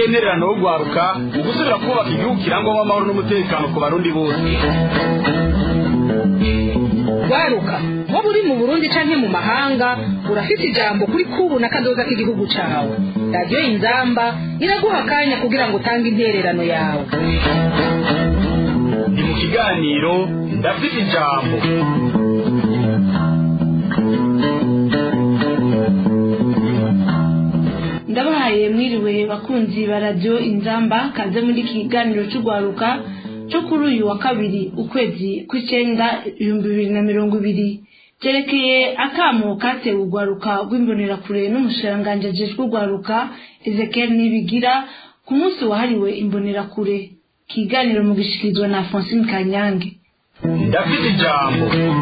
n'intererano yo guharuka mu gusubira kubaka igihugu kirangwamo amahoro n'umutekano ku barundi bose waruka waba uri mu burundi canke mu mahanga urafite ijambo kuri kubu na kazoza k'igihugu cawe radiyo inzamba iraguha akanya kugira ngo utange intererano yawe ni mu kiganiro ndafite ijambo ndabahaye mwiriwe bakunzi ba radiyo inzamba kaze muri iki kiganiro cy'urwaruka cyo kuri uyu wa kabiri ukwezi kw'icyenda ibihumbi bibiri na mirongo ibiri cyerekeye akamo katewe urwaruka rw'imbonerakure n'umushiranganji ajejwe urwaruka ezekiel nibigira ku munsi wahariwe imbonerakure kiganiro mu gishikirizwa na francine kanyange ndafite ijambo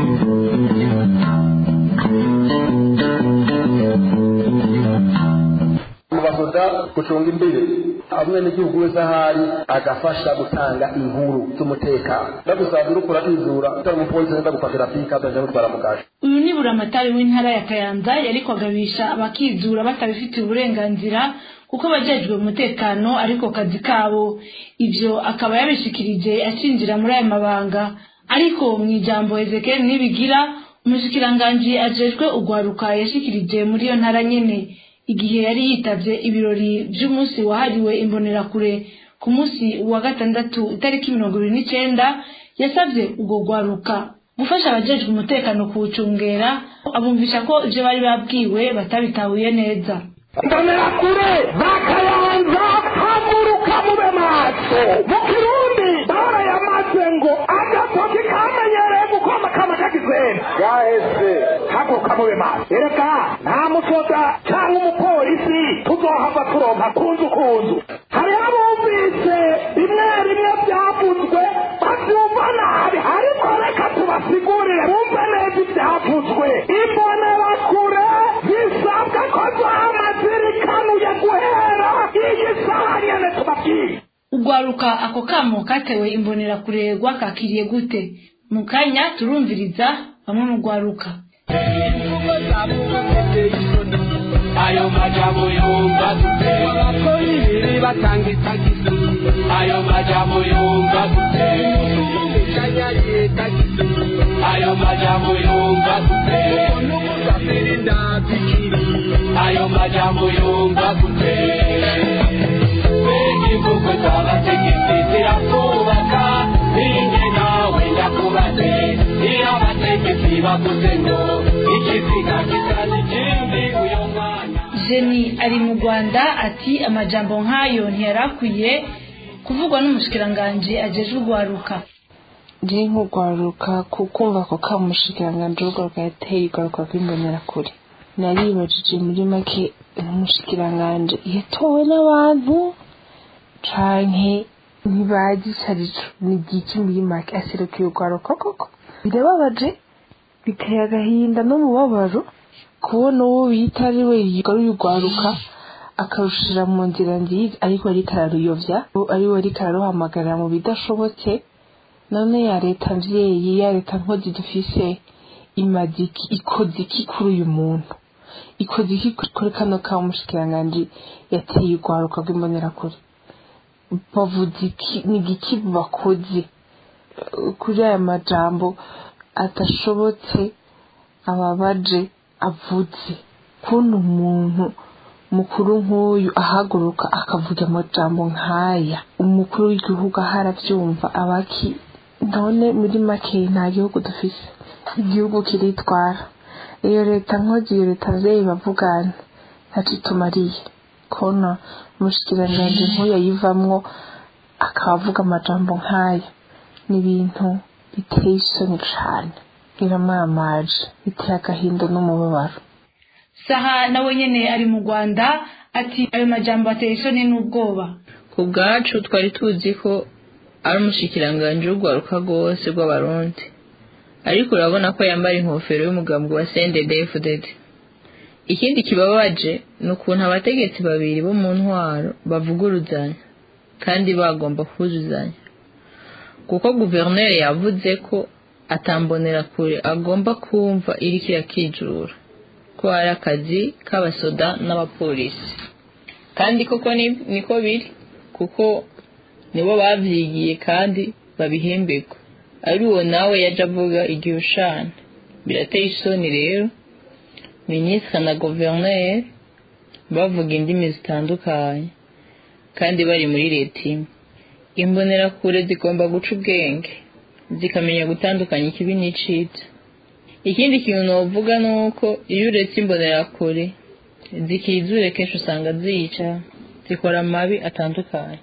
basoda gucunga imbere hamwe n'igihugu wese ahari agafasha gutanga inkuru z'umutekano ndagusanga uriko uratizura utari umupolisi wenda gufatira pika ataje gutwara mu kasho uyu ni buramatari w'intara ya kayanza yari kwagabisha abakizura batabifitiye uburenganzira kuko bajejwe umutekano ariko kazi kabo ivyo akaba yabishikirije acinjira muri aya mabanga ariko mu ijambo ezekiel nibigira umushikiranganji ajejwe urwaruka yashikirije muri iyo ntara nyene igihe yari yitavye ibirori vy'umunsi wahariwe imbonerakure ku munsi wa gatandatu itariki mirongo ibiri n'icenda yasavye urwo rwaruka gufasha abajejwe umutekano kuwucungera abumvisha ko ivyo bari babwiwe batabitahuye neza imbonerakure bakayanza haguruka mube maso mu kirundi barayamaze ngo agatoki kamenyereye gukoma kama kagizwena gaheze haguruka mube maso ereka nta musoda cyangwa umupolisi tuzohava turonka kunzu kunzu hariho abumvise bimwe bimwe byavuzwe bavyumva nabi ariko reka tubasigurire bumve neza ibyavuzwe imbonerakure zisabwa ko zama zirikanuye guhera iyi saha nyene tubabwiye urwaruka ako kamo katewe imbonerakure rwakakiriye gute mu kanya turumviriza bamwe mu rwaruka ayo majambo yumva dute abakora ibiri batanga itagisi ayo majambo yumva dute umushanya yetagisi ayo majambo yumva dute n'umusafiri ndazikiri ayo majambo yumva dute mbega imvugo z'abategetsi zirakubaka ninjye nawe ndakubaze iyo abategetsi bavuze ngo ikiziga gisa n'ikindi uyo mwanya jeni ari mu rwanda ati amajambo nk'ayo ntiyarakwiye kuvugwa n'umushikiranganji ajejwe urwaruka ndi nk'urwaruka kukumva ako kamushikiranganji urwaruka yateye urwaruka rw'imbonerakure naribajije muri make umushikiranganji yatowe n'abantu canke ntibazi icarico ni igiki muri make aserukiye urwaruka koko birababaje biteye agahinda n'umubabaro kubona uwo bita ari we yigaruye urwaruka akarushira mu nzira nziza ariko ariko araruyovya ari we ariko araruhamagarira mu bidashobotse none ya leta mvyeyi ya leta nkozi dufise imaze iki ikoze iki kuri uyu muntu ikoze iki kuri kano ka umushikiranganji yateye urwaruka rw'imbonerakure bavuze iki ni igiki bakoze kuri aya majambo adashobotse ababaje avuze kubona umuntu mukuru nk'uyu ahaguruka akavuga amajambo nk'aya umukuru w'igihugu aho arabyumva abaki none muri make nta gihugu dufise igihugu kiritwara iyo leta nkozi iyo leta mvyeyi bavugana ntaco itumariye kubona umushikiranganji nk'uyu ayivamwo akaba avuga amajambo nk'aya ni ibintu biteye isoni cane biramamaje biteye agahinda n'umubabaro saha nawe nyene ari mu rwanda ati ayo majambo ateye isoni n'ubwoba ku bwacu twari tuzi ko ari umushikiranganji w'urwaruka rwose rw'abarundi ariko urabona ko yambara inkofero y'umugambi wa CNDD-FDD ikindi kibabaje ni ukuntu abategetsi babiri bo mu ntwaro bavuguruzanya kandi bagomba kuzuzanya kuko guverineri yavuze ko atambonera kure agomba kumva iriko irakijura ko ari akazi k'abasoda n'abapolisi kandi koko ni- niko biri kuko nibo babyigiye kandi babihemberwa ari uwo nawe yaje avuga igihe ushana birateye isoni rero minisitiri na guverineri bavuga indimi zitandukanye kandi bari muri leta imwe imbonerakure zigomba guca ubwenge zikamenya gutandukanya ikibi n'icitse ikindi kintu novuga ni uko iyo uretse imbonerakure zikizure kenshi usanga zica zikora amabi atandukanye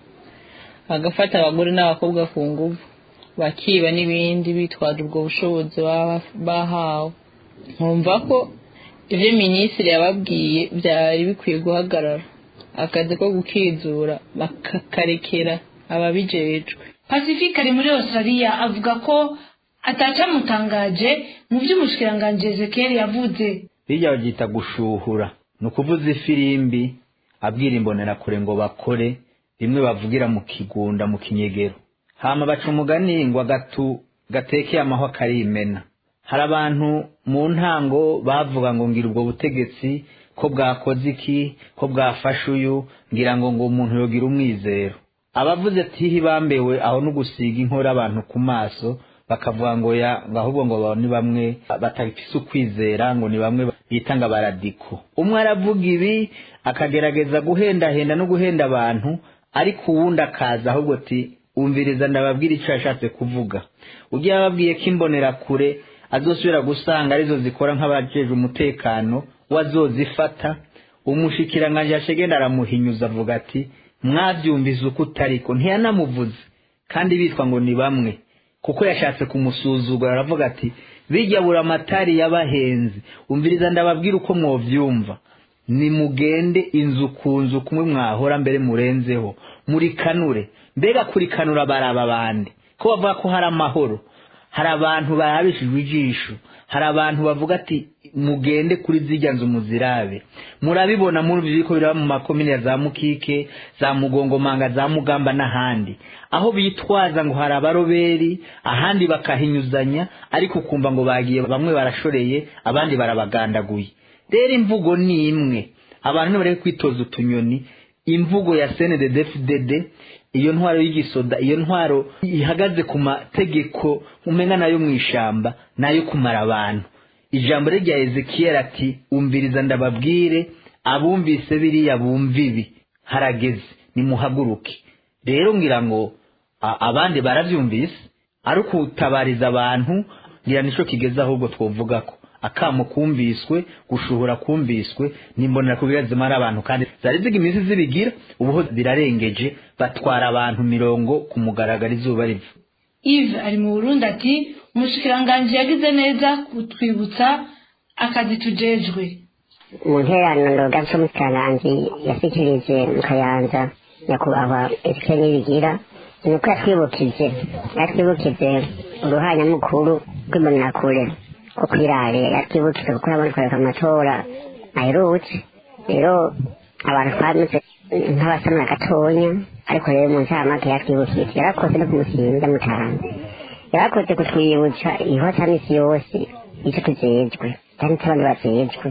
agafata abagore n'abakobwa ku nguvu bakiba n'ibindi bitwaje ubwo bushobozi baba bahawe nkumva ko ibyo minisitiri yababwiye byari bikwiye guhagarara akazi ko gukizura bakakarekera ababijejwe pacifique ari muri australia avuga ko atacamutangaje mu by'umushikiranganji ezekiel yavuze bijya babyita gushuhura ni ukuvuza ifirimbi abwira imbonerakure ngo bakore rimwe bavugira mu kigunda mu kinyegero hama baca umugani ngo agatu gatekeye amahwa karimena hari abantu mu ntango bavuga ngo ngira ubwo butegetsi ko bwakoze iki ko bwafashe uyu ngira ngo ngo umuntu yogira umwizero abavuze ati bambewe aho no gusiga inkora abantu ku maso bakavuga ngo ya ngo ahubwo ngo abo ni bamwe batafise ukwizera ngo ni bamwe bita ngo abaradiko umwe aravuga ibi akagerageza guhendahenda no guhenda abantu ariko uwundi akaza ahubwo ati umviriza ndababwira icyo yashatse kuvuga ugiye ababwiye ko imbonerakure azosubira gusanga arizo zikora nk'abajeje umutekano wazozifata umushikiranganji yashegenda aramuhinyuza avuga ati mwabyumvize uko utariko ntiyanamuvuze kandi bitwa ngo ni bamwe kuko yashatse kumusuzugura aravuga ati bijya buri amatari y'abahenzi umviriza ndababwira uko mwovyumva nimugende inzu ku nzu kumwe mwahora mbere murenzeho muri kanure mbega kuri kanura baraba bande ko bavuga ko hari amahoro hari abantu barabishijwe ijisho hari abantu bavuga ati mugende kuri zijya nzu muzirabe murabibona muri biriko biraba mu makomine ya za mukike za mugongomanga za mugamba n'ahandi aho bitwaza ngo hari abaroberi ahandi bakahinyuzanya ariko ukumva ngo bagiye bamwe barashoreye abandi barabagandaguye rero imvugo ni imwe abantu nibareke kwitoza utunyoni imvugo ya cndddfdd iyo ntwaro y'igisoda iyo ntwaro ihagaze ku mategeko umenga nayo mu ishamba nayo kumara abantu ijambo rye rya ezekiyeli ati umviriza ndababwire abumvise biriya bumva ibi harageze nimuhaguruke rero ngira ngo a- abandi barabyumvise ari ukutabariza abantu ngira nicyo kigeze ahubwo twovuga ko akamo kumviswe gushuhura kumviswe nimbonera kubira zimara abantu kandi zari ziga iminsi zibigira ubuho birarengeje batwara abantu mirongo ku mugaragaro izuba riva Yves ari mu Burundi ati umushikiranganji yagize neza kutwibutsa akazi tujejwe mu nterano ndoga z'umusikiranganji yashyikirije mu kayanza nyakubahwa ese n'ibigira ni uko yatwibukije yatwibukije uruhanyamukuru rw'imbonerakure ko kwirare yatwibukije kuko yabona kwereka amatora aherutse rero abantu twameze nk'abasamura gatonya ariko rero mu ncamake yatwibukije yarakoze no kumusinda mutanze yarakoze kutwibutsa ihota misi yose icyo tujejwe kandi n'abandi bajejwe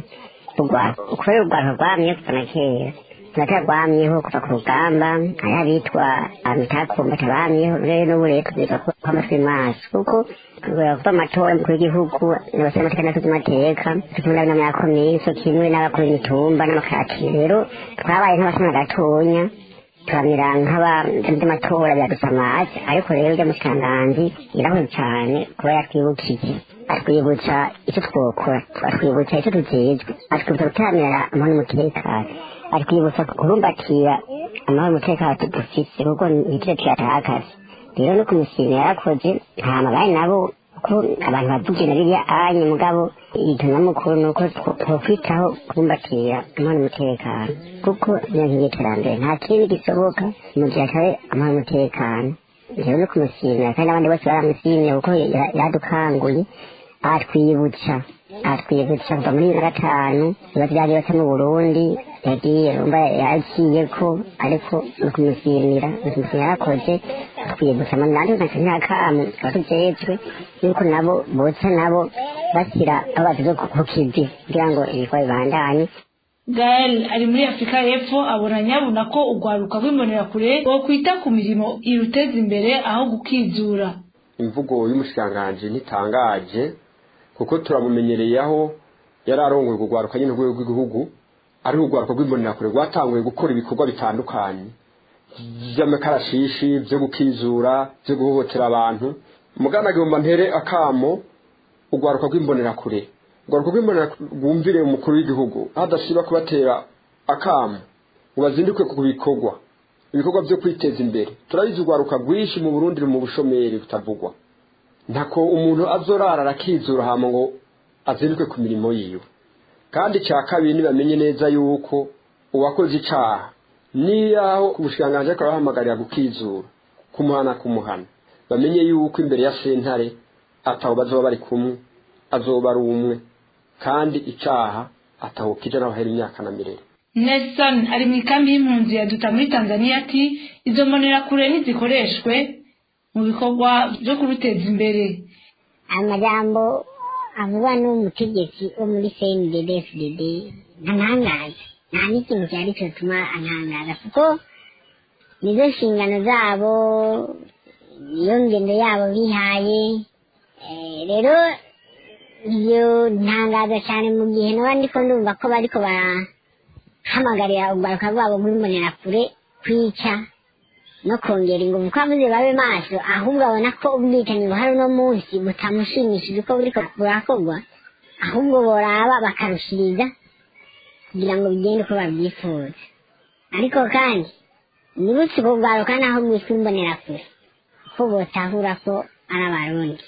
kubera urwanda rwamye kuva na kera turatera rwamyeho kuva ku rugamba hari abitwa amitakumba tabamyeho rero n'ubu rero tuziga ko amatwi maso kuko kubera kuva amatora mukuru w'igihugu n'abasore amateka n'abakozi amateka tukunda n'amakomeye so kimwe n'abakora imitumba n'amakati rero twabaye nk'abasoma gatonya turamira nk'abamatora biradusamaje ariko rero ujya mushikiranganji yirahuye cyane kuba yatwibukije atwibutsa icyo twokora atwibutsa icyo tujejwe atwibutsa gutaramira amahoro n'umutekano atwibutsa kurumbatira amahoro n'umutekano dufise kuko nitwe tuyatakaza rero no kumushimira yarakoze nta mabaye nabo ko abantu bavugina biriya anye mugabo ikintu nyamukuru ni uko twokwitaho kubumbatira amahoro n'umutekano kuko niyo nkingi y'iterambere nta kindi gisoboka mu gihe atari amahoro n'umutekano rero no kumushimira kandi n'abandi bose baramushimye kuko yadukanguye atwibutsa atwibutsa kuva muri bibiri na gatanu ibibazo byagiye baca mu burundi yagiye rumva yaciye ko ariko no kumushimira kumushimira yarakoze atwibutsa nanjye nkaca ntakamu abatujejwe yuko nabo boca nabo bashyira aho basize ku kivi kugira ngo ibikorwa bibandanye gael ari muri afurika y'epfo abona nyabuna ko urwaruka rw'imbonerakure rwokwita ku mirimo iruteza imbere aho gukizura imvugo y'umushikiranganji ntitangaje kuko turamumenyereye aho yari arongoye urwaruka nyine rwego rw'igihugu ari urwaruka rw'imbonerakure rwatanguye gukora ibikorwa bitandukanye by'amakarashishi byo gukizura byo guhohotera abantu mugana agomba ntere akamo urwaruka rw'imbonerakure urwaruka rw'imbonerakure rwumvire umukuru w'igihugu hadasiba kubatera akamo ngo bazinduke ku bikorwa ibikorwa byo kwiteza imbere turabizi urwaruka rwinshi mu burundi mu bushomeri butavugwa ntako umuntu azorara arakizura hama ngo azinduke ku mirimo yiwe kandi icya kabiri ntibamenye neza yuko uwakoze icaha niyaho ubushikiranganji ariko arabahamagarira gukizura kumuhana kumuhana bamenye yuko imbere ya sentare ataho bazoba bari kumwe azoba ari umwe kandi icaha ataho kija naho hera imyaka na mirere nelson ari mu ikambi y'impunzi ya duta muri tanzania ati izo mbonerakure ntizikoreshwe mu bikorwa byo kuruteza imbere amajambo avugwa n'umutegetsi wo muri cndfdd ntantangaza nta n'ikintu cyari cyatuma antangaza kuko nizo nshingano zabo niyo ngendo yabo bihaye Eh, rero ibyo ntangaza cyane mu gihe naba ndiko ndumva ko bariko barahamagarira urwaruka rwabo rw'imbonerakure kwica no kongera ingufu ko avuze babe maso ahubwo abona ko ubwicanyi buhari uno munsi butamushimishije uko buriko burakorwa ahubwo boraba bakarushiriza kugira ngo bigende uko babyifuza ariko kandi nibutse ubwo bwaruka naho bwitwa imbonerakure ko botahura ko ari abarundi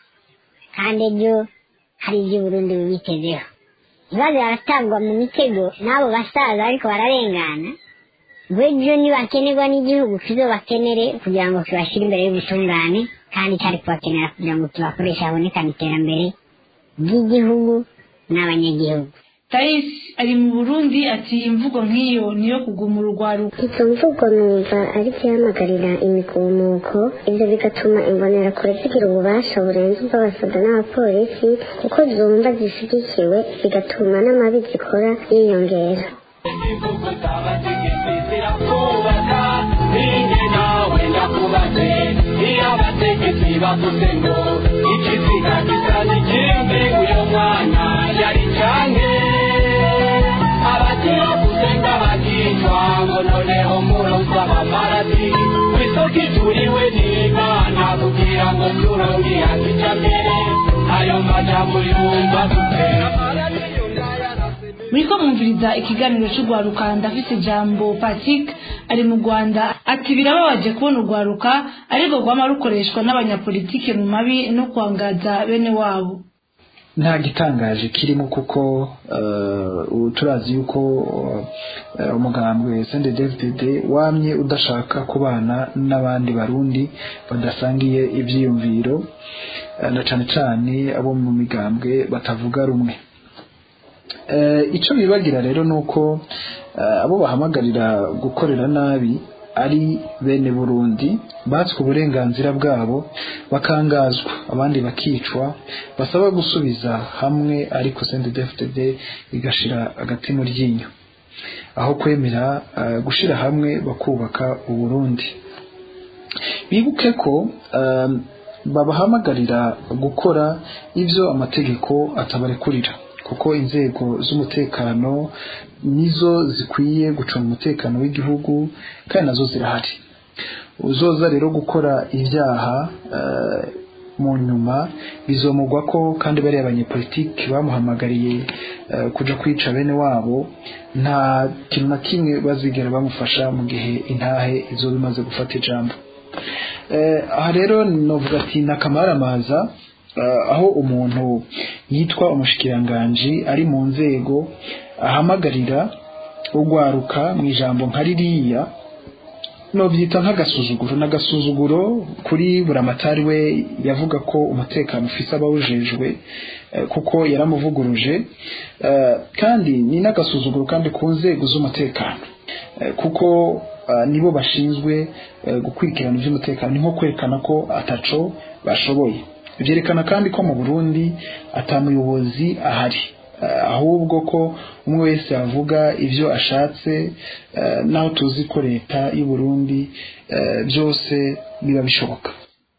kandi ejo hari ibyo uburundi bubitezeho ibibazo baratabwa mu mitego n'abo basaza ariko bararengana ngo ejo nibakenerwa n'igihugu kizobakenere kugira ngo kibashyire imbere y'ubutungane kandi cyari kubakenera kugira ngo kibakoreshe habonekane iterambere ry'igihugu n'abanyagihugu tais ari mu burundi ati imvugo nk'iyo niyo kugumura urwaruka izo mvugo numva ari ihamagarira imigumuko ibyo bigatuma imbonerakure zigira ububasha burenze ubw'abasoda n'abapolisi kuko zumva zishyigikiwe bigatuma n'amabi zikora yiyongera imvugo z'abategetsi zirakubaka ninjye nawe ndakubaze iyo abategetsi bavuze ngo ikiziga gisa n'ikindi uyu mwana yari cange abakiravuze ng'abakicwa ngo noneho muronse amaparati kw'isoko ituriwe n'imana kugira ngo turonke yakijambere ayo majambo yumva dutera muriko mwumviriza ikiganiro c'urwaruka ndafise ijambo patrick ari mu rwanda ati birababaje kubona urwaruka ariko rwama rukoreshwa n'abanyapolitike mu mabi no kwangaza bene wabo nta gitangaje kirimo kuko eh, ubu turazi yuko eh, umugambwe CNDD-FDD wamye udashaka kubana n'abandi barundi badasangiye ivyiyumviro eh, na cane cane abo mu migambwe batavuga rumwe Eh, ico bibagira rero nuko eh, abo bahamagarira gukorera nabi ari bene Burundi batswe uburenganzira bwabo bakangazwa abandi bakicwa basaba gusubiza hamwe ariko CNDD-FDD igashira agati mu ryinyo aho kwemera eh, gushira hamwe bakubaka uburundi bibuke ko eh, babahamagarira gukora ivyo amategeko atabarekurira kuko inzego z'umutekano nizo zikwiye gucunga umutekano w'igihugu kandi nazo zirahari uzoza rero gukora ibyaha eh, mu nyuma bizomugwa ko kandi bariya abanyepolitiki bamuhamagariye eh, kuja kwica bene wabo nta kintu na kimwe bazigera bamufasha mu gihe intahe izoba imaze gufata ijambo Eh, aha rero novuga ati nakamaramaza eh, aho umuntu yitwa umushikiranganji ari mu nzego ahamagarira urwaruka mu ijambo nka ririya nobyita nk'agasuzuguro n'agasuzuguro kuri buramatari we yavuga ko umutekano ufise abawujejwe eh, kuko yaramuvuguruje eh, kandi ni n'agasuzuguro kandi ku nzego z'umutekano eh, kuko eh, nibo bashinzwe eh, gukurikirana iby'umutekano ni nko kwerekana ko ataco bashoboye byerekana kandi ko mu Burundi atamuyobozi ahari ahubwo ko umwe wese avuga ibyo ashatse naho tuzi ko leta y'u Burundi byose biba bishoboka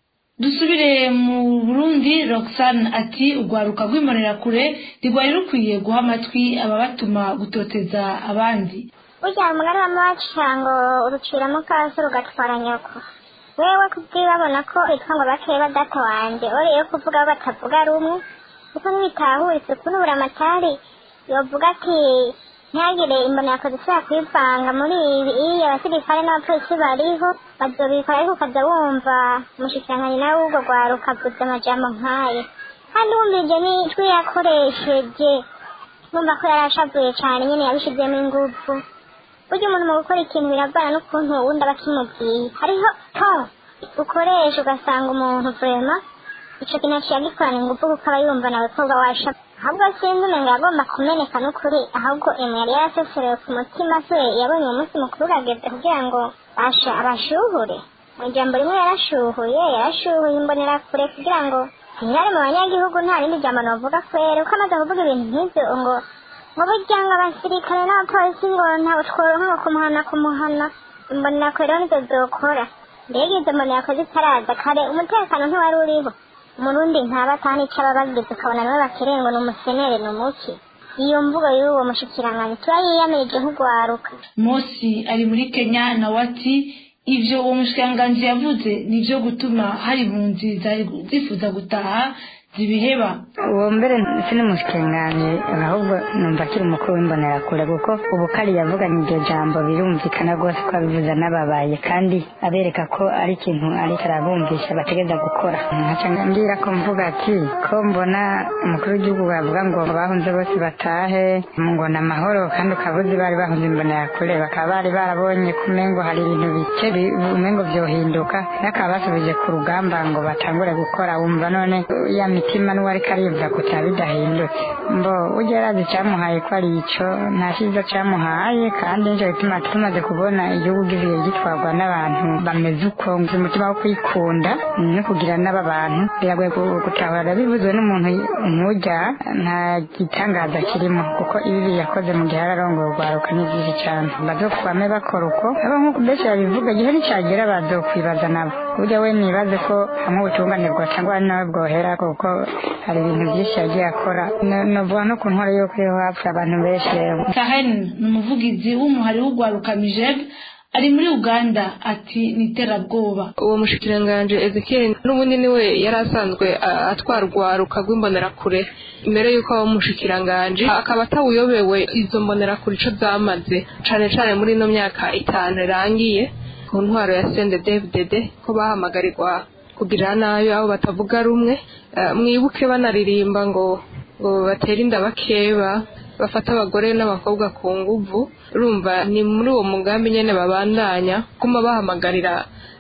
dusubire mu burundi roxane ati urwaruka rw'imbonerakure ntirwari rukwiye guha amatwi ababatuma gutoteza abandi burya umugani w'amawaca ngo uruciramo kaso rugatwara nyoko wewe kubwibabona ko bitwa ngo bakeba data wanjye oreye kuvuga aho batavuga rumwe kuko ntibitahuritse kunubura amatari yovuga ati ntihagire imbonerakoze ishobora kwivanga muri ibi iyo abasirikare n'abapolisi bariho bazobikora ariko ukaza wumva umushikiranganyi nawe w'ubwo rwaruka avuze amajambo nk'ayo kandi wumvije n'ijwi yakoresheje numva ko yari ashavuye cyane nyine yabishizemo ingufu burya umuntu mu gukora ikintu biravana n'ukuntu uwundi aba akimubwiye hariho to ukoresha ugasanga umuntu vrema ico kintu aciye agikorana ingufu kuko aba yumva nawe ko uba washa ahubwo sinzi umenga yagomba kumeneka n'ukuri ahubwo emu yari yaraseserewe ku mutima se yabonye umunsi mukuru urageze kugira ngo basha abashuhure mu ijambo rimwe yarashuhuye yarashuhuye imbonerakure kugira ngo ntihari mu banyagihugu nta rindi jambo novuga kwera uko amaze kuvuga ibintu nk'ivyo ngo ngo burya ngo abasirikare n'abapolisi ngo ntawe tworonka ngo kumuhana kumuhana imbonerakure rero nizo zokora mbega izo mbonerakure zitaraza kare umutekano ntiwari uriho umurundi ntaba atani ico aba bagize ukabona nawe bakere ngo ni umusenere ni umuki iyo mvugo y'uwo mushikiranganyi turayiyamirije nk'urwaruka mosi ari muri kenya nawe ati ivyo uwo mushikiranganji yavuze nivyo gutuma hari impunzi zari zifuza gutaha zibiheba uwo mbere si n'umushikiranganji ahubwo numva akiri umukuru w'imbonerakure kuko ubu kari yavuganye iryo jambo birumvikana rwose ko abivuze n'ababaye kandi abereka ko ari ikintu ariko arabumvisha bategeza gukora nkaca ngira ko mvuga ati ko mbona umukuru w'igihugu bavuga ngo bahunze bose batahe ngo ni amahoro kandi ukabuzi bari bahunze imbonerakure bakaba bari barabonye ko umengo hari ibintu bike bi- umengo vyohinduka n'akaba basubije ku rugamba ngo batangure gukora wumva none ya mitima n'uwari kariyumva kutaba bidahindutse mbo ujya yarazi icyamuhaye ko ari ico nta cyiza cyamuhaye kandi nicyo gituma tumaze kubona igihugu giziye gitwarwa n'abantu bameze uko ngo umutima wo kwikunda no kugira n'aba bantu biragoye gu- gutahura bivuzwe n'umuntu nk'ujya nta gitangaza kirimo kuko ibi yakoze mu gihe ararongoye urwaruka ni byinshi cyane bazokwame bakora uko abo nk'uko benshi babivuga igihe nicyagera bazokwibaza nabo burya we nibaze ko hamwe ubutungane bwocangwa ari nawe bwohera kuko hari ibintu byinshi yagiye akora No- novuga no ku ntwaro yuko iyo hapfa abantu benshi rero karen ni umuvugizi w'umuhari w'urwaruka mijeb ari muri uganda ati ni iterabwoba uwo mushikiranganji ezekiel n'ubundi niwe yari asanzwe a- atwara urwaruka rw'imbonerakure mbere y'uko aba umushikiranganji akaba atawuyobewe izo mbonerakure ico zamaze cane cane muri ino myaka itanu irangiye ku ntwaro ya sende dvdd ko bahamagarirwa kugirira nabi abo batavuga rumwe Eh, mwibuke banaririmba ngo ngo batere inda bakeba bafata abagore n'abakobwa ku nguvu urumva ni muri uwo mugambi nyene babandanya kuma bahamagarira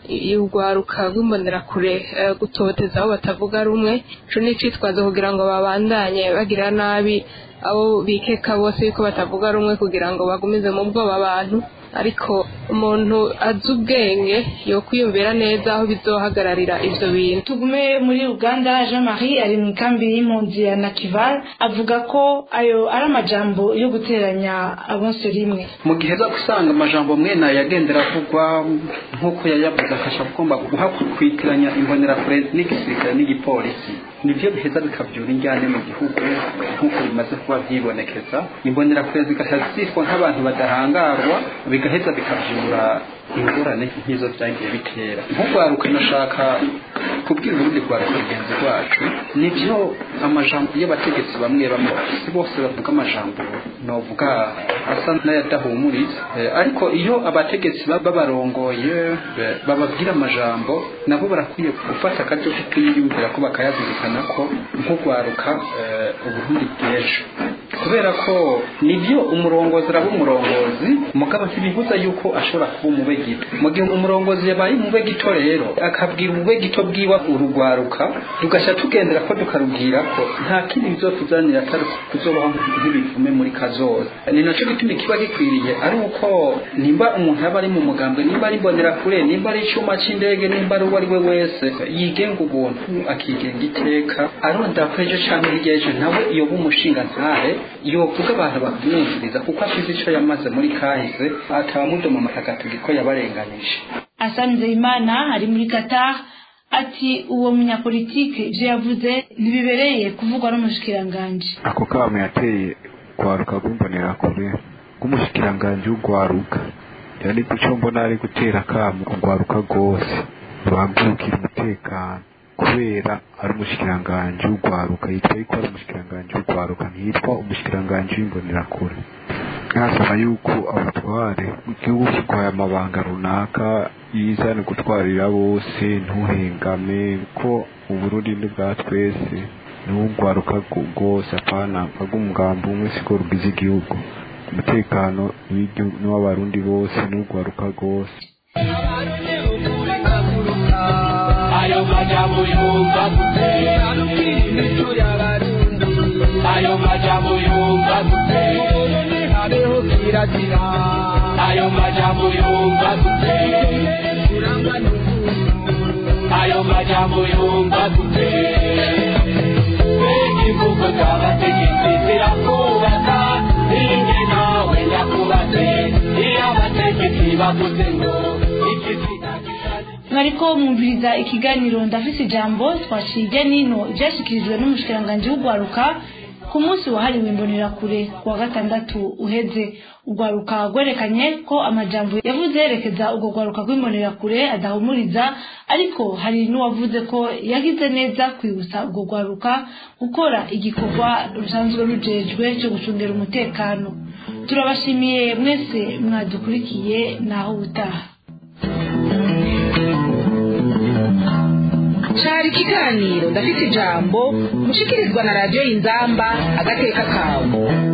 urwaruka rw'imbonerakure eh, gutoteza abo batavuga rumwe ico ni icitwazo kugira ngo babandanye bagira nabi abo bikeka bose yuko batavuga rumwe kugira ngo bagumize mu bwoba abantu ariko umuntu azi ubwenge yokwiyumvira neza aho bizohagararira ivyo bintu tugume muri uganda jean marie ari mu ikambi y'impunzi ya nakival avuga ko ayo ari amajambo yo guteranya abonse rimwe mu gihe za gusanga amajambo mwene aya yagendera avugwa nk'uko yayavuze akasha agomba guhakwitiranya imbonerakure n'igisirikare n'igipolisi nibyo biheza bikabyura injyane mu gihugu nk'uko bimaze kuba byibonekeza imbonerakure zigahita zitwa nk'abantu badahangarwa bigaheza bikabyura ingorane nk'izo byagiye bitera nk'urwaruka nashaka kubwira urundi rwaruka rugenzi rwacu nibyo amajambo y'abategetsi bamwe bamwe si bose bavuga amajambo novuga asa n'ayadahumuriza Eh, ariko iyo abategetsi baba babarongoye eh, bababwira amajambo nabo barakwiye gufata akaryo ko kuyiyumvira ko bakayazirikana ko nk'urwaruka eh, uburundi bw'ejo kubera ko nibyo umurongozi araba umurongozi mugabo ntibibuza yuko ashobora kuba umube gito mu gihe umurongozi yabaye umube gito rero akabwira umube gito bwiwe urugwaruka tugasha tugendera ko tukarubwira ko nta kindi bizotuzanira atari kuzobaho nk'ibivume muri kazoza ni naco gituma ikiba gikwiriye ari uko nimba umuntu aba ari mu mugambwe nimba ari imbonerakure nimba ari icuma c'indege nimba ari uwo ari we wese yigenga ubuntu akigenga iteka arondera ko ejo canke hirya y'ejo nawe yoba umushinga ntahe yovuga abantu bakamwumviriza kuko afite icyo yamaze muri kahise atabamudoma amatagatifu ko yabarenganije asanze imana ari muri qatar ati uwo munyapolitike ibyo yavuze ntibibereye kuvugwa n'umushikiranganji ako kamo yateye kwaruka rw'imbonerakure rw'umushikiranganji w'urwaruka yari icyo mbona ari gutera akamo urwaruka rwose ruhagurukira umutekano kubera ari umushikiranganji w'urwaruka yitwa yuko ari umushikiranganji w'urwaruka ntiyitwa umushikiranganji w'imbonerakure nkasaba yuko abatware igihugu kirwaye amabanga runaka yizane gutwarira bose ntuhengame ko uburundi ni bwa twese n'urwaruka rwose apana bw'umugambi umwe siko rugize igihugu umutekano n'uw'abarundi bose n'urwaruka rwose ayo majambo yumva gute ayo majambo yumva gute habeho kirazira ayo majambo yumva gute ayo majambo yumva gute mbega imvugo z'abategetsi zirakubaka ninjye nawe ndakubatse iyo abategetsi bavuze ngo iki mwariko mwumviriza ikiganiro ndafise ijambo twaciye nino ivyashikirijwe n'umushikiranganji w'urwaruka ku munsi wahariwe imbonerakure ku wa gatandatu uheze urwaruka rwerekanye ko amajambo yavuze yerekeza urwo rwaruka rw'imbonerakure adahumuriza ariko hari n'uwavuze ko yagize neza kwibutsa urwo rwaruka gukora igikorwa rusanzwe rujejwe cyo gucungira umutekano turabashimiye mwese mwadukurikiye naho ubutaha cari ikiganiro ndafite ijambo mushikirizwa na radiyo y'inzamba agateka kawe